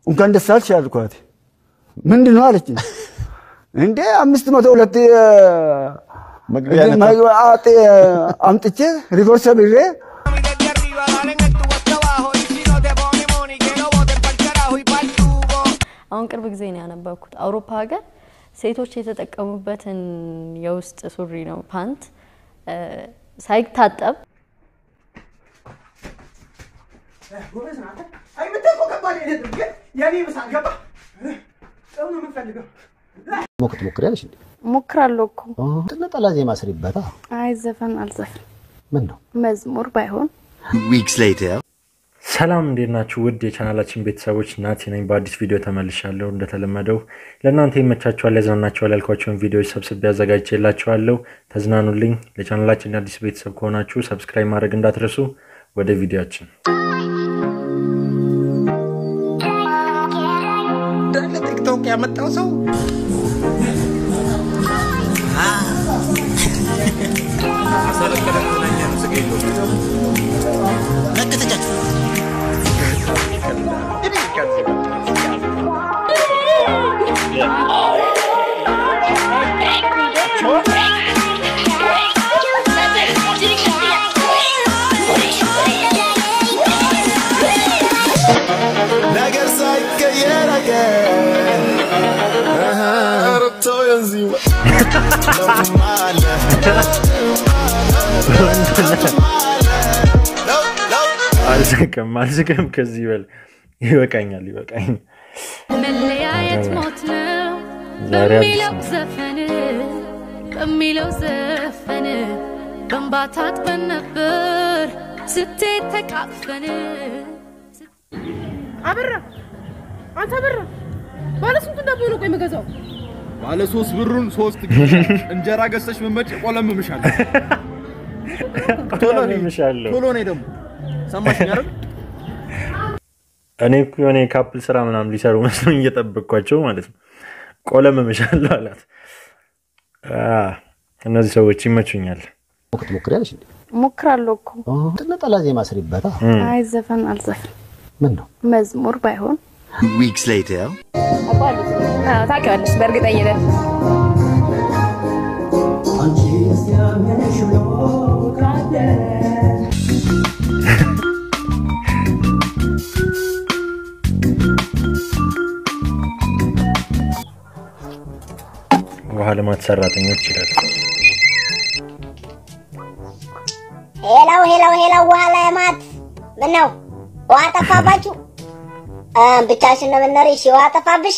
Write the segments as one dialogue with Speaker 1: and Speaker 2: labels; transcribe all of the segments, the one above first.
Speaker 1: እንኳን ደስ አልሽ አልኳት። ምንድን ነው አለችኝ። እንዴ አምስት መቶ ሁለት
Speaker 2: መግቢያ ነበር።
Speaker 1: መግባት አምጥቼ ሪቨርስ ብሬ
Speaker 3: desde arriba, dale en el tubo hasta abajo. Y si no te pone money, que lo boten pa'l carajo y pa'l tubo.
Speaker 4: አሁን ቅርብ ጊዜ ነው ያነበብኩት። አውሮፓ ሀገር ሴቶች የተጠቀሙበትን የውስጥ ሱሪ ነው ፓንት እ፣ ሳይታጠብ
Speaker 2: ሞክ ትሞክሪያለሽ እንዴ?
Speaker 5: ሞክራለሁ እኮ።
Speaker 2: ነጠላ ዜማ ስሪበታ።
Speaker 5: አይ ዘፈን አልዘፍን፣
Speaker 2: ምን ነው
Speaker 5: መዝሙር ባይሆን
Speaker 6: Weeks later.
Speaker 7: ሰላም እንዴት ናችሁ? ውድ የቻናላችን ቤተሰቦች ናቲ ነኝ። በአዲስ ቪዲዮ ተመልሻለሁ። እንደተለመደው ለእናንተ ይመቻችኋል፣ ያዝናናችኋል ያልኳቸውን ቪዲዮዎች ሰብስቤ አዘጋጅቼላችኋለሁ። ተዝናኑልኝ። ለቻናላችን አዲስ ቤተሰብ ከሆናችሁ ሰብስክራይብ ማድረግ እንዳትረሱ። ወደ ቪዲዮችን
Speaker 6: ቲክቶክ ያመጣው ሰው ነገር ሳይቀየር አገር ረቶ የንዚማ
Speaker 7: አልዝቅም አልዝቅም። ከዚህ በል ይበቃኛል፣ ይበቃኛል።
Speaker 8: መለያየት ሞት ነው
Speaker 7: ዛሬ አዲስ
Speaker 8: በሚለው
Speaker 7: ነው።
Speaker 8: ዘፈን በሚለው ዘፈን በእንባ ታጥበን ነበር ስትሄድ ተቃቅፈን
Speaker 9: አበራ አንተ አበራ ባለ ስንት ዳቦ ነው ቆይ የምገዛው?
Speaker 10: ባለ ሶስት ብሩን ሶስት እንጀራ ገዝተሽ መመጭ ቆለምምሻለሁ። ቶሎ ነይ፣
Speaker 7: ቆለምምሻለሁ።
Speaker 10: ቶሎ ነይ ደግሞ ሰማሽኝ አይደል?
Speaker 7: እኔ እኮ የሆነ የካፕል ስራ ምናምን ሊሰሩ መስሎኝ እየጠበቅኳቸው ማለት ነው። ቆለም እምሻለሁ አላት። አ፣ እነዚህ ሰዎች ይመቹኛል።
Speaker 2: ሞክ ትሞክሪያለሽ እንዴ?
Speaker 5: ሞክራለሁ እኮ።
Speaker 2: ነጠላ ዜማ ስሪበታ።
Speaker 5: አይ ዘፈን አልዘፍን፣
Speaker 2: ምን ነው
Speaker 5: መዝሙር ባይሆን
Speaker 6: Weeks later.
Speaker 9: ታውቂዋለሽ በእርግጠኝነት
Speaker 7: ውሃ ልማት ሰራተኞች ይላል።
Speaker 11: ሄላው ሄላው ሄላው ውሃ ላይ ማት ምን ነው ውሃ ጠፋባችሁ? አ ብቻሽን ነው የምትኖሪ? እሺ ውሃ ጠፋብሽ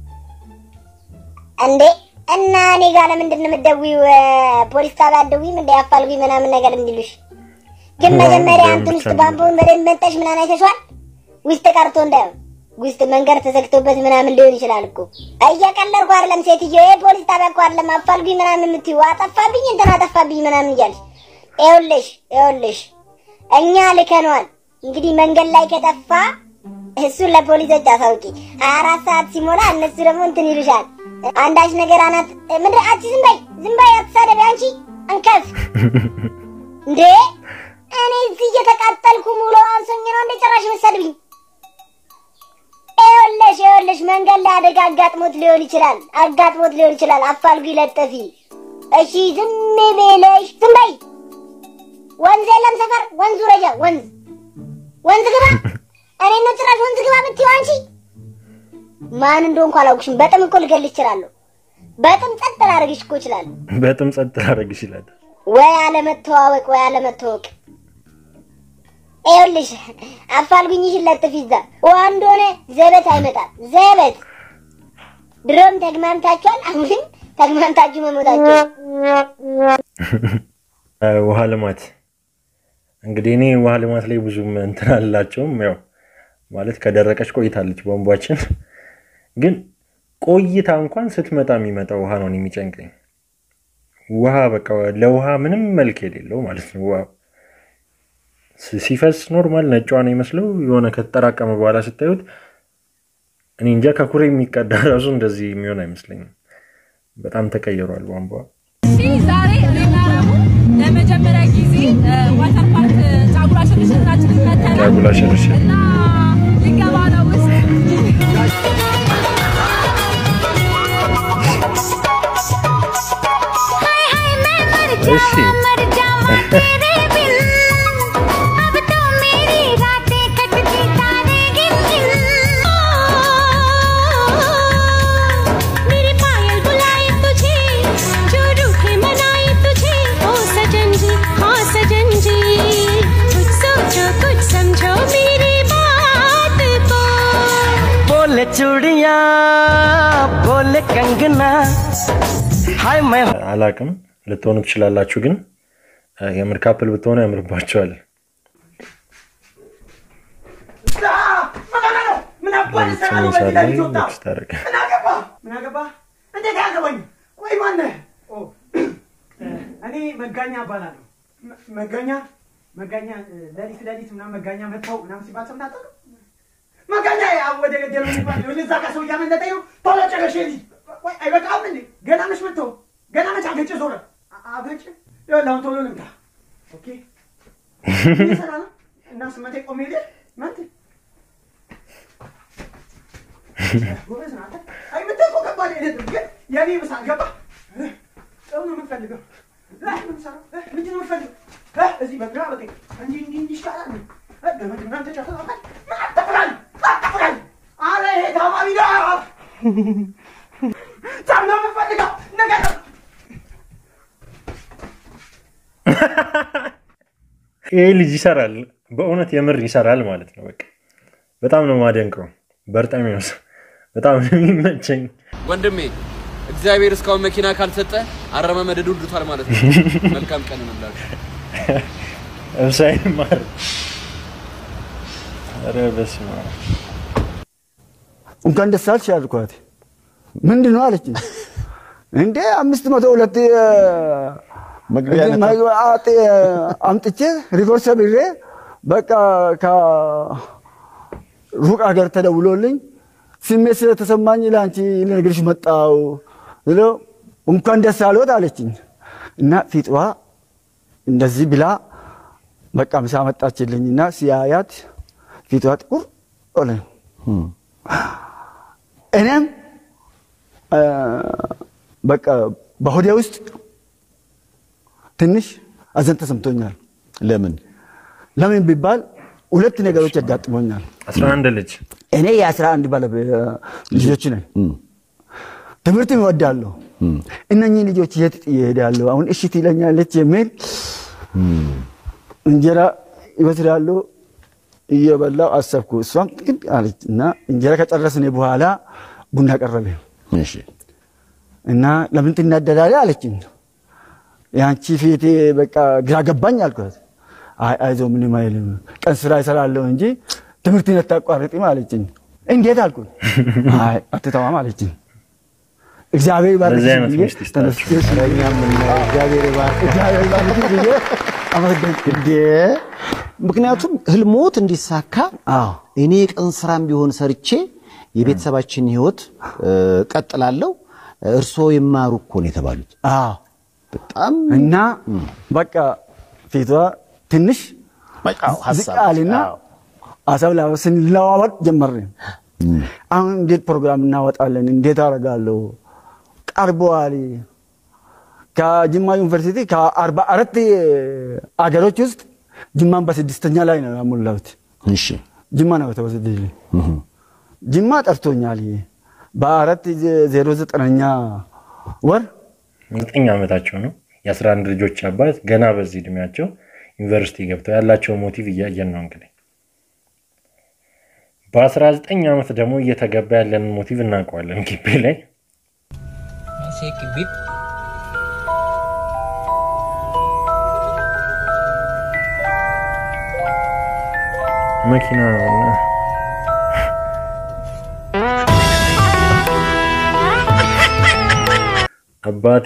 Speaker 11: እንዴ? እና እኔ ጋር ለምንድን ነው የምትደውይው? ፖሊስ ጣቢያ አትደውይም እንዴ? አፋልጉኝ ምናምን ነገር እንዲሉሽ። ግን መጀመሪያ እንትን ውስጥ ባምቡን በደንብ መጠሽ ምናምን አይተሽዋል? ውስጥ ቀርቶ እንዳይሆን ውስጥ መንገድ ተዘግቶበት ምናምን ሊሆን ይችላል እኮ። እየቀለድኩ አይደለም ሴትዮ፣ ይሄ ፖሊስ ጣቢያ እኮ አይደለም አፋልጉኝ ምናምን የምትይው። አጠፋብኝ እንትን አጠፋብኝ ምናምን እያልሽ ይኸውልሽ ይኸውልሽ እኛ ልከነዋል። እንግዲህ መንገድ ላይ ከጠፋ እሱን ለፖሊሶች አሳውቂ። ሀያ አራት ሰዓት ሲሞላ እነሱ ደግሞ እንትን ይሉሻል። አንዳች ነገር አናት ምንድን አንቺ ዝም በይ ዝም በይ አትሳደቢ አንቺ አንከፍ እንዴ እኔ እዚህ እየተቃጠልኩ ሙሉ አንሶኝ ነው እንደ ጭራሽ መሰድብኝ። ይኸውልሽ ይኸውልሽ መንገድ ላይ አደጋ አጋጥሞት ሊሆን ይችላል አጋጥሞት ሊሆን ይችላል። አፋልጉ ይለጠፊ እሺ ዝም ብለሽ ዝም በይ። ወንዝ የለም ሰፈር ወንዙ ረጃ ወንዝ ወንዝ ግባ። እኔ ነው ጭራሽ ወንዝ ግባ ብትይው አንቺ ማን እንደሆንኩ አላውቅሽም። በጥም እኮ ልገልሽ እችላለሁ። በጥም ጸጥ ላደርግሽ እኮ እችላለሁ።
Speaker 7: በጥም ጸጥ ላደርግሽ ይላል።
Speaker 11: ወይ አለመተዋወቅ ወይ አለመተዋወቅ። ይኸውልሽ አፋልጉኝሽን ለጥፊ እዛ ውሃ እንደሆነ ዘበት አይመጣም። ዘበት ድሮም ተግማምታችኋል። አሁንም ተግማምታችሁ መሞታችሁ
Speaker 7: አ፣ ውሃ ልማት እንግዲህ እኔ ውሃ ልማት ላይ ብዙም እንትን አላቸውም። ያው ማለት ከደረቀች ቆይታለች ቧንቧችን። ግን ቆይታ እንኳን ስትመጣ የሚመጣ ውሃ ነው እኔ የሚጨንቀኝ። ውሃ በቃ ለውሃ ምንም መልክ የሌለው ማለት ነው። ውሃ ሲ- ሲፈስ ኖርማል ነጯ ነው ይመስለው የሆነ ከተጠራቀመ በኋላ ስታዩት እኔ እንጃ ከኩሬ የሚቀዳ ራሱ እንደዚህ የሚሆን አይመስለኝም። በጣም ተቀይሯል ቧንቧ።
Speaker 8: ዛሬ እኔና ረሙ ለመጀመሪያ ጊዜ ዋተር ፓርክ ጫጉላ ሽርሽራችንን መተናል
Speaker 7: ጫጉላ ሽርሽር
Speaker 8: እና ልንገባ ነው ውስጥ
Speaker 12: बोले चूड़िया बोले कंगना हाय मैं
Speaker 7: አላቅም ልትሆኑ ትችላላችሁ፣ ግን እ፣ የምር ካፕል ብትሆኑ ያምርባቸዋል።
Speaker 3: ምን አባህ
Speaker 7: ለሊት
Speaker 3: ሰራ ነው
Speaker 7: ስምንት
Speaker 3: በዚህ
Speaker 7: ሰዓት ላይ
Speaker 3: ለሊት ወጣ?
Speaker 7: ቴክስት አደረገ።
Speaker 3: ምን አገባ? ምን አገባ? እንዴት አያገባኝ? ቆይ ማነህ? ኦ፣ እኔ መጋኛ እባላለሁ። መ- መጋኛ መጋኛ እ፣ ለሊት ለሊት ምናምን መጋኛ መጥተው ምናምን ሲባል ሰምተህ አታውቅም? መጋኛ ያ ወደ ገደሉ የሚባል ወደ እዛ ጋር ሰው እያመለጠኝ ነው። ቶሎ ጨረሽ ልጅ ቆይ አይበቃም እንዴ? ገና መች መጥተው ገና መች አገጭ ዞረ አ- አገጭ ይኸውልህ አሁን ቶሎ ልምጣ። ኦኬ ምን ሰራ ነው እና ስመቴ ቆሜ ልህ ማንተ ጎበዝ ነህ አንተ። አይ የምትል እኮ ከባድ አይደለም፣ ግን የኔ ምሳ ገባህ? ጥሩ ነው የምትፈልገው። እ፣ ምንድን ነው የምትሰራው? እ፣ ምንድን ነው የምትፈልገው? እ፣ እዚህ በግራ በቀኝ እንዲህ እንዲህ እንዲህ ይሻላል። እ፣ ገመድ ምናምን ተጨፍልቀሃል። ምን አትፍራል? አትፍራል። ኧረ ይሄ ታማሚ ነው። ጫማ ነው የምትፈልገው? ንገረው።
Speaker 7: ይሄ ልጅ ይሰራል፣ በእውነት የምር ይሰራል ማለት ነው። በቃ በጣም ነው ማደንቀው። በርጣሚዎስ በጣም ነው የሚመቸኝ።
Speaker 13: ወንድሜ እግዚአብሔር እስካሁን መኪና ካልሰጠ አረማመደዱ ልዱታል ማለት ነው። መልካም ቀን እንላለን።
Speaker 7: እብሳይ ማር ኧረ በስመ አብ።
Speaker 1: እንኳን ደስ አልሽ አልኳት። ምንድን ነው አለችኝ። እንዴ አምስት መቶ ሁለት
Speaker 2: መግቢያ ነታ-
Speaker 1: መግቢያ አጥ- አምጥቼ ሪኮርድ ሰብሬ በቃ ከሩቅ ሀገር ተደውሎልኝ ስሜት ስለተሰማኝ ለአንቺ ልነግርሽ መጣው ብሎ እንኳን ደስ አሎት አለችኝ እና ፊጥዋ እንደዚህ ብላ በቃ ምሳ መጣችልኝ እና ሲያያት ፊቷ ጥቁር ሆነ። እኔም አ፣ በቃ በሆዴ ውስጥ ትንሽ አዘን ተሰምቶኛል።
Speaker 2: ለምን
Speaker 1: ለምን ቢባል ሁለት ነገሮች ያጋጥሞኛል።
Speaker 7: አስራ አንድ ልጅ
Speaker 1: እኔ የአስራ አንድ ባለቤ ልጆች ነኝ። ትምህርት እወዳለሁ። እነኚህ ልጆች የት ጥዬ እሄዳለሁ? አሁን እሺ ትለኛለች የሚል እንጀራ ይበስላሉ እየበላው አሰብኩ። እሷም ግን አለች እና እንጀራ ከጨረስን በኋላ ቡና ቀረበ
Speaker 2: እሺ
Speaker 1: እና ለምን ትናደዳለህ አለችኝ። የአንቺ ፊት በቃ ግራ ገባኝ አልኳት። አይ አይዞህ ምንም አይልም ቀን ስራ ይሰራለሁ እንጂ ትምህርትን አታቋርጥም አለችኝ። እንዴት አልኩት። አይ አትተዋም አለችኝ። እግዚአብሔር ይባርክሽ
Speaker 7: እንደዚህ አይነት
Speaker 1: ብዬ
Speaker 7: ሚስት ይስጣችሁ።
Speaker 1: ተነስቼ
Speaker 2: እኛም የምናየው እግዚአብሔር ይባርክ።
Speaker 1: እግዚአብሔር ይባርክሽ ብዬ አመሰገንኩ።
Speaker 2: እንዴ ምክንያቱም ህልሞት እንዲሳካ እኔ የቀን ስራም ቢሆን ሰርቼ የቤተሰባችን ህይወት እ፣ ቀጥላለሁ እርስዎ ይማሩ እኮ ነው የተባሉት።
Speaker 1: አዎ
Speaker 2: በጣም
Speaker 1: እና በቃ ፊቷ ትንሽ
Speaker 2: ሀሳብ፣
Speaker 1: ዝቅ አለና ሀሳብ ላ- ስንለዋወጥ ጀመርን። አሁን እንዴት ፕሮግራም እናወጣለን? እንዴት አደርጋለሁ? ቀርበዋል። ከጅማ ዩኒቨርሲቲ ከአርባ አራት አገሮች ውስጥ ጅማን በስድስተኛ ላይ ነው ያሞላሁት።
Speaker 2: እሺ
Speaker 1: ጅማ ነው የተወሰደልኝ። ጅማ ጠርቶኛል። በአራት ዜሮ ዘጠነኛ ወር
Speaker 7: ዘጠኝ ዓመታቸው ነው። የአስራ አንድ ልጆች አባት ገና በዚህ እድሜያቸው ዩኒቨርሲቲ ገብተው ያላቸው ሞቲቭ እያየን ነው እንግዲህ በአስራ ዘጠኝ ዓመት ደግሞ እየተገባ ያለንን ሞቲቭ እናውቀዋለን። ግቢ ላይ መኪና ነው። አባቴ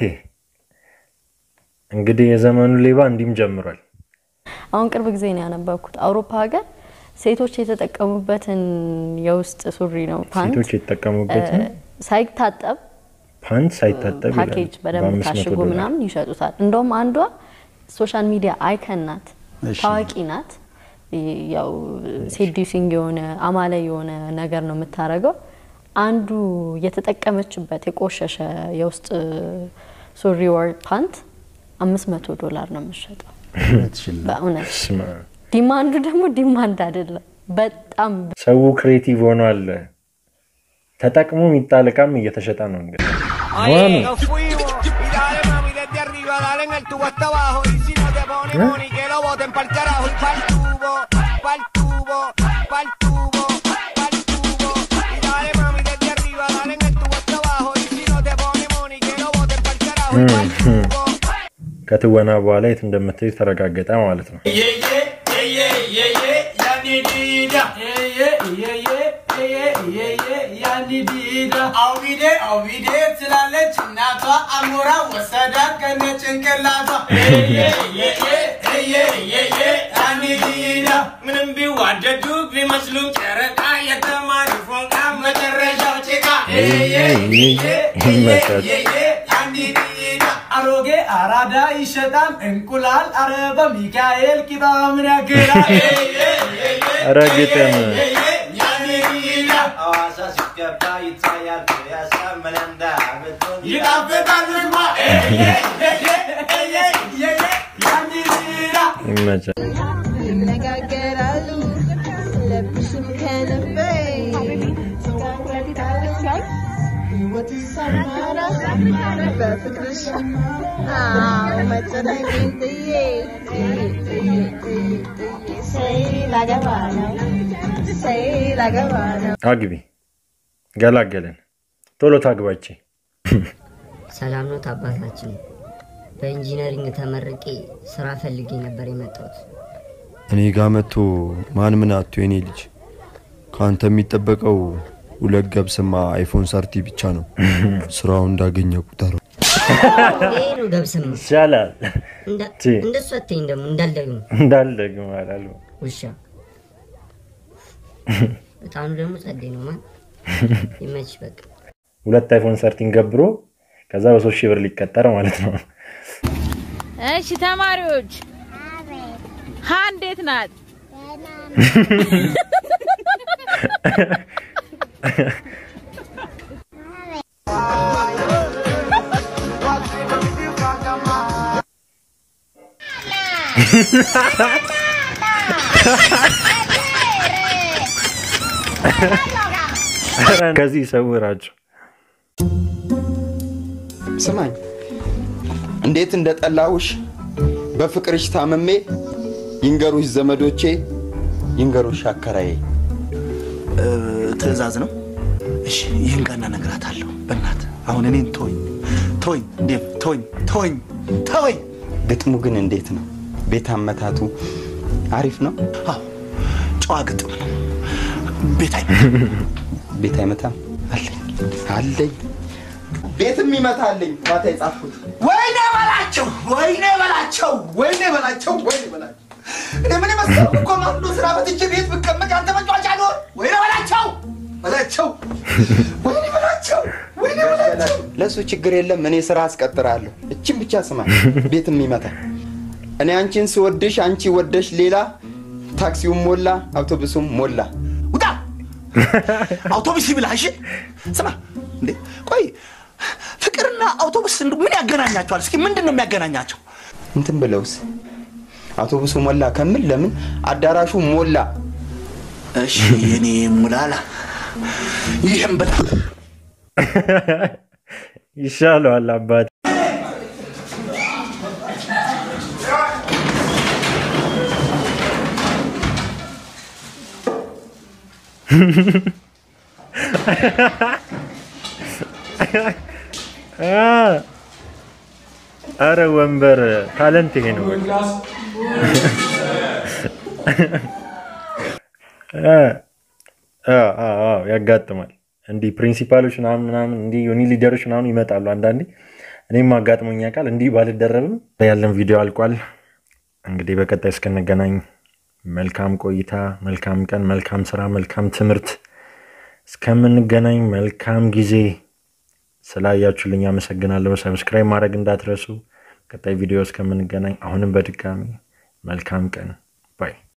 Speaker 7: እንግዲህ የዘመኑ ሌባ እንዲህም ጀምሯል።
Speaker 4: አሁን ቅርብ ጊዜ ነው ያነበብኩት። አውሮፓ ሀገር ሴቶች የተጠቀሙበትን የውስጥ ሱሪ ነው ፓንት
Speaker 7: ሴቶች የተጠቀሙበትን
Speaker 4: እ፣ ሳይታጠብ
Speaker 7: ፓንት ሳይታጠብ ይላል።
Speaker 4: ፓኬጅ በደንብ
Speaker 7: በአምስት መቶ
Speaker 4: ታሽጎ
Speaker 7: ዶላር።
Speaker 4: ምናምን ይሸጡታል። እንደውም አንዷ ሶሻል ሚዲያ አይከን ናት፣
Speaker 2: እሺ።
Speaker 4: ታዋቂ ናት። ይ- ያው ሴዲሲንግ የሆነ አማላይ የሆነ ነገር ነው የምታደርገው። አንዱ የተጠቀመችበት የቆሸሸ የውስጥ ሱሪ ወር ፓንት አምስት መቶ ዶላር ነው የምሸጠው። በእውነት
Speaker 7: ስማ፣
Speaker 4: ዲማንዱ ደግሞ ዲማንድ አይደለም፣ በጣም
Speaker 7: ሰው ክሬቲቭ ሆኗል። ተጠቅሞ የሚጣል ዕቃም እየተሸጠ ነው እንግዲህ
Speaker 3: Ahí
Speaker 7: ዋው።
Speaker 3: nos fuimos. Y dale, mami, desde arriba, dale en el tubo hasta abajo. Y si no te pone
Speaker 7: ¿Eh?
Speaker 3: money, que lo boten pa'l carajo. Y pa'l tubo, pa'l tubo, pa'l tubo, pa'l tubo. Y dale, mami,
Speaker 7: ከትወና በኋላ የት እንደምትሄድ ተረጋገጠ ማለት ነው።
Speaker 14: አውቢዴ አውቢዴ ትላለች እናቷ አሞራ ወሰዳት ከነ ጭንቅላቷ ምንም ቢዋደዱ ቢመስሉ ጨረቃ የተማሪ ፎንቃ መጨረሻው ጭቃ
Speaker 7: ይመቻች።
Speaker 14: አሮጌ አራዳ ይሸጣል እንቁላል አረ በሚካኤል ቂጣ ምን ያክላል
Speaker 7: ኧረ ግጥም
Speaker 14: ሐዋሳ ሲገባ ይታያል ፒያሳ መለንዳ ይጣፍጣል ምግቧ
Speaker 7: ይመቻል።
Speaker 15: ይነጋገራሉ ለብሽም ከልቤ ሕይወት ሰመረ በፍቅርሽ አዎ መጨነቄን ጥዬ ጥዬ ጥዬ ጥዬ ጥዬ ሰይ ላገባ ነው ሰይ ላገባ ነው
Speaker 7: አግቢ ገላገለን። ቶሎ ታግባቼ
Speaker 16: ሰላም ነው አባታችን። በኢንጂነሪንግ ተመርቄ ስራ ፈልጌ ነበር የመጣሁት።
Speaker 17: እኔ ጋ መጥቶ ማን ምን አቶ የኔ ልጅ ከአንተ የሚጠበቀው ሁለት ገብስማ አይፎን ሰርቲ ብቻ ነው። ስራውን እንዳገኘ ቁጠረው።
Speaker 16: ይሄ ነው ገብስማ
Speaker 7: ይሻላል።
Speaker 16: እንዳ-
Speaker 7: ቺ።
Speaker 16: እንደሱ አትይኝ ደግሞ እንዳልደግም
Speaker 7: እንዳልደግም አላሉ።
Speaker 16: ውሻ በጣም ደግሞ ጸዴ ነው ማን ይመች በቃ
Speaker 7: ሁለት አይፎን ሰርቲን ገብሮ ከዛ በሶስት ሺህ ብር ሊቀጠር ማለት ነው።
Speaker 8: እሺ ተማሪዎች ሀ እንዴት ናት?
Speaker 7: ከዚህ ይሰውራቸው።
Speaker 18: ስማኝ እንዴት እንደጠላሁሽ በፍቅርሽ ታምሜ ይንገሩሽ ዘመዶቼ ይንገሩሽ አከራዬ
Speaker 19: ትዕዛዝ ነው። እሺ ይህን ቀን እነግራታለሁ። በእናት አሁን እኔን ተወኝ፣ ተወኝ፣ ዴቭ ተወኝ፣ ተወኝ፣ ተወኝ።
Speaker 18: ግጥሙ ግን እንዴት ነው ቤት አመታቱ አሪፍ ነው
Speaker 19: አዎ ጨዋ ግጥም ነው። ቤት አይ
Speaker 18: ቤት አይመታም አለኝ አለኝ ቤትም ይመታልኝ ማታ የጻፍኩት
Speaker 19: ወይኔ በላቸው፣ ወይኔ በላቸው፣ ወይኔ በላቸው፣ ወይኔ በላቸው። እኔ ምን መሰለህ እኮ ማሉ ስራ በትቼ ቤት ብቀመጥ አንተ መጫወቻ ኖር። ወይኔ በላቸው፣ በላቸው፣ ወይኔ በላቸው፣ ወይኔ በላቸው።
Speaker 18: ለእሱ ችግር የለም እኔ ስራ አስቀጥራለሁ እችን ብቻ ስማ ቤትም ይመታል እኔ አንቺን ስወድሽ አንቺ ወደሽ ሌላ ታክሲውም ሞላ አውቶቡሱም ሞላ
Speaker 19: ውጣ አውቶቡስ ይብላ። እሺ ስማ እንዴ ቆይ ፍቅርና አውቶቡስ እንደው ምን ያገናኛቸዋል? እስኪ ምንድን ነው የሚያገናኛቸው?
Speaker 18: እንትን ብለውስ አውቶቡሱ ሞላ ከምል ለምን አዳራሹ ሞላ
Speaker 19: እሺ የኔ ሙላላ ይህም ብላ
Speaker 7: ይሻለዋል አባት አረ ወንበር ታለንት ይሄ ነው። በቃ። አዎ፣ አዎ፣ አዎ፣ ያጋጥማል። እንዲህ ፕሪንሲፓሎች ምናምን ምናምን እንዲህ ዩኒ ሊደሮች ምናምን ይመጣሉ አንዳንዴ። እኔም አጋጥሞኛ ቃል እንዲህ ባልደረብም ያለን ቪዲዮ አልቋል። እንግዲህ በቀጣይ እስክንገናኝ መልካም ቆይታ፣ መልካም ቀን፣ መልካም ስራ፣ መልካም ትምህርት እስከምንገናኝ መልካም ጊዜ። ስላያችሁልኝ አመሰግናለሁ። ሰብስክራይብ ማድረግ እንዳትረሱ። ቀጣይ ቪዲዮ እስከምንገናኝ አሁንም በድጋሚ መልካም ቀን ባይ